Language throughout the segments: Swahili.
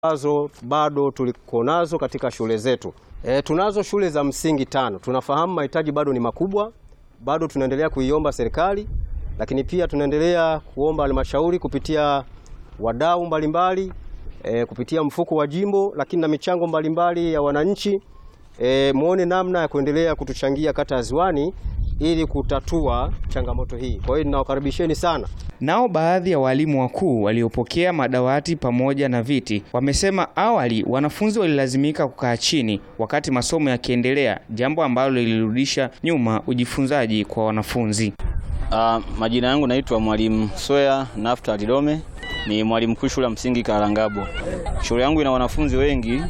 ambazo bado tuliko nazo katika shule zetu. E, tunazo shule za msingi tano. Tunafahamu mahitaji bado ni makubwa, bado tunaendelea kuiomba serikali, lakini pia tunaendelea kuomba halmashauri kupitia wadau mbalimbali e, kupitia mfuko wa jimbo, lakini na michango mbalimbali ya wananchi e, muone namna ya kuendelea kutuchangia kata ya Ziwani ili kutatua changamoto hii. Kwa hiyo ninawakaribisheni sana. Nao baadhi ya walimu wakuu waliopokea madawati pamoja na viti wamesema awali wanafunzi walilazimika kukaa chini wakati masomo yakiendelea, jambo ambalo lilirudisha nyuma ujifunzaji kwa wanafunzi. Uh, majina yangu naitwa Mwalimu Swea Nafta Lidome, ni mwalimu mkuu shule ya msingi Karangabo. Shule yangu ina wanafunzi wengi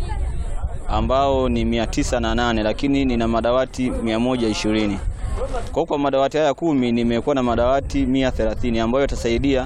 ambao ni mia tisa na nane lakini nina madawati mia moja ishirini kwa kwa madawati haya kumi nimekuwa na madawati mia thelathini ambayo yatasaidia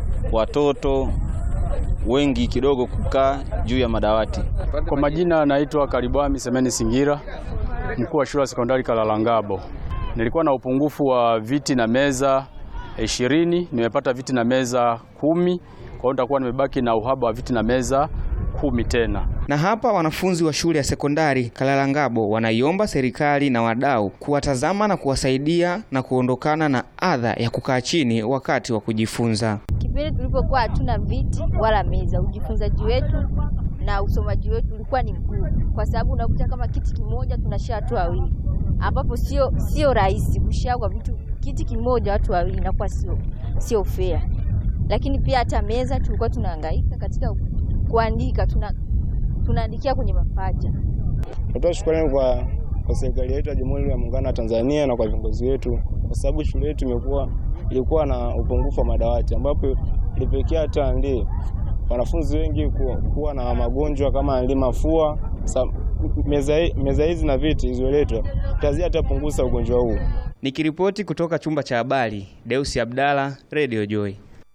watoto wengi kidogo kukaa juu ya madawati. Kwa majina naitwa Karibwami Semeni Singira, mkuu wa shule ya sekondari Kalalangabo. Nilikuwa na upungufu wa viti na meza ishirini, nimepata viti na meza kumi, kwa hiyo nitakuwa nimebaki na uhaba wa viti na meza kumi tena. Na hapa wanafunzi wa shule ya sekondari Kalalangabo wanaiomba serikali na wadau kuwatazama na kuwasaidia na kuondokana na adha ya kukaa chini wakati wa kujifunza. Kipindi tulipokuwa hatuna viti wala meza, ujifunzaji wetu na usomaji wetu ulikuwa ni mgumu, kwa sababu unakuta kama kiti kimoja tunashare watu wawili, ambapo sio sio rahisi kushare kwa vitu kiti kimoja watu wawili, inakuwa sio sio fair. Lakini pia hata meza tulikuwa tunahangaika katika kuandika, tuna tunaandikia kwenye mapaja. Natoa shukrani kwa, kwa serikali yetu ya Jamhuri ya Muungano wa Tanzania na kwa viongozi wetu, kwa sababu shule yetu imekuwa ilikuwa na upungufu wa madawati, ambapo ilipelekea hata ndi wanafunzi wengi kuwa, kuwa na magonjwa kama ndi mafua. Meza, meza hizi na viti zilizoletwa tazia hata punguza ugonjwa huu. Nikiripoti kutoka chumba cha habari, Deusi Abdalla, Radio Joy.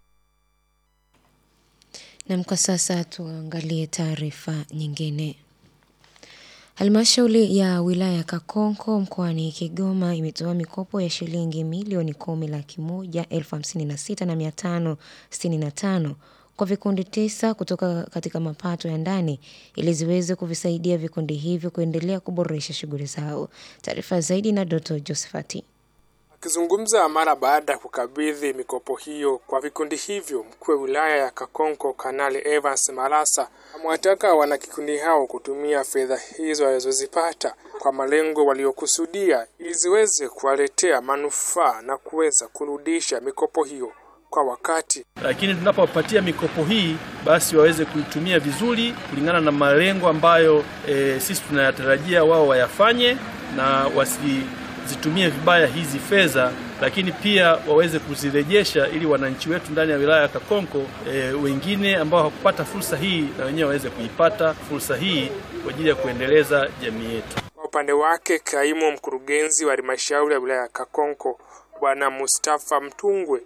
Nam, kwa sasa tuangalie taarifa nyingine. Halmashauri ya wilaya ya Kakonko mkoani Kigoma imetoa mikopo ya shilingi milioni kumi laki moja elfu hamsini na sita na mia tano sitini na tano kwa vikundi tisa kutoka katika mapato ya ndani ili ziweze kuvisaidia vikundi hivyo kuendelea kuboresha shughuli zao. Taarifa zaidi na Doto Josephat. Akizungumza mara baada ya kukabidhi mikopo hiyo kwa vikundi hivyo, mkuu wa wilaya ya Kakonko Kanali Evans Malasa amewataka wanakikundi hao kutumia fedha hizo walizozipata kwa malengo waliokusudia ili ziweze kuwaletea manufaa na kuweza kurudisha mikopo hiyo kwa wakati. Lakini tunapowapatia mikopo hii, basi waweze kuitumia vizuri kulingana na malengo ambayo e, sisi tunayatarajia wao wayafanye na wasi zitumie vibaya hizi fedha, lakini pia waweze kuzirejesha ili wananchi wetu ndani ya wilaya ya Kakonko e, wengine ambao hawakupata fursa hii na wenyewe waweze kuipata fursa hii kwa ajili ya kuendeleza jamii yetu. Kwa upande wake, kaimu mkurugenzi wa halmashauri ya wilaya ya Kakonko Bwana Mustafa Mtungwe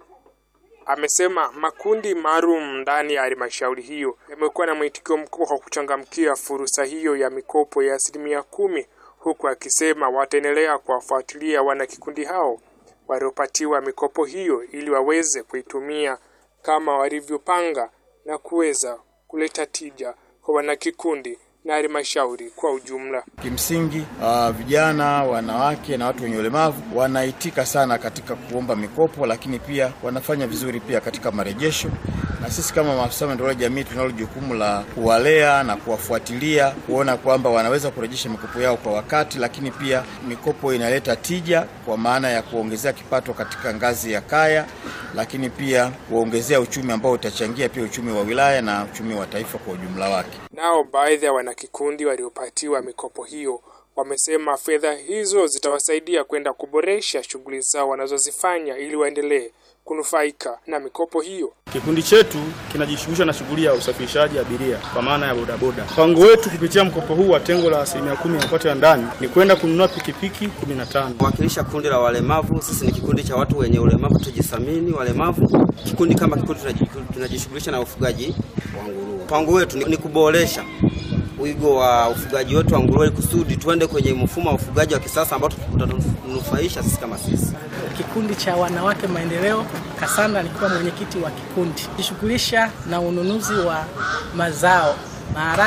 amesema makundi maalum ndani ya halmashauri hiyo yamekuwa na mwitikio mkubwa kwa kuchangamkia fursa hiyo ya mikopo ya asilimia kumi huku akisema wataendelea kuwafuatilia wanakikundi hao waliopatiwa mikopo hiyo ili waweze kuitumia kama walivyopanga na kuweza kuleta tija kwa wanakikundi na halmashauri kwa ujumla. Kimsingi uh, vijana, wanawake na watu wenye ulemavu wanaitika sana katika kuomba mikopo, lakini pia wanafanya vizuri pia katika marejesho, na sisi kama maafisa maendeleo ya jamii tunalo jukumu la kuwalea na kuwafuatilia kuona kwamba wanaweza kurejesha mikopo yao kwa wakati, lakini pia mikopo inaleta tija kwa maana ya kuongezea kipato katika ngazi ya kaya, lakini pia kuongezea uchumi ambao utachangia pia uchumi wa wilaya na uchumi wa taifa kwa ujumla wake. Nao baadhi ya wanakikundi waliopatiwa mikopo hiyo wamesema fedha hizo zitawasaidia kwenda kuboresha shughuli zao wanazozifanya ili waendelee kunufaika na mikopo hiyo. Kikundi chetu kinajishughulisha na shughuli ya usafirishaji abiria kwa maana ya bodaboda. Mpango wetu kupitia mkopo huu wa tengo la asilimia kumi ya mapato ya ndani ni kwenda kununua pikipiki kumi na tano. Kuwakilisha kundi la walemavu, sisi ni kikundi cha watu wenye ulemavu, tujithamini walemavu. Kikundi kama kikundi tunajishughulisha na ufugaji wa nguruwe. Mpango wetu ni, ni kuboresha wigo wa ufugaji wetu wa nguruwe kusudi tuende kwenye mfumo wa ufugaji wa kisasa ambao utatunufaisha sisi kama sisi. Kikundi cha wanawake maendeleo Kasanda, nilikuwa mwenyekiti wa kikundi, jishughulisha na ununuzi wa mazao maharage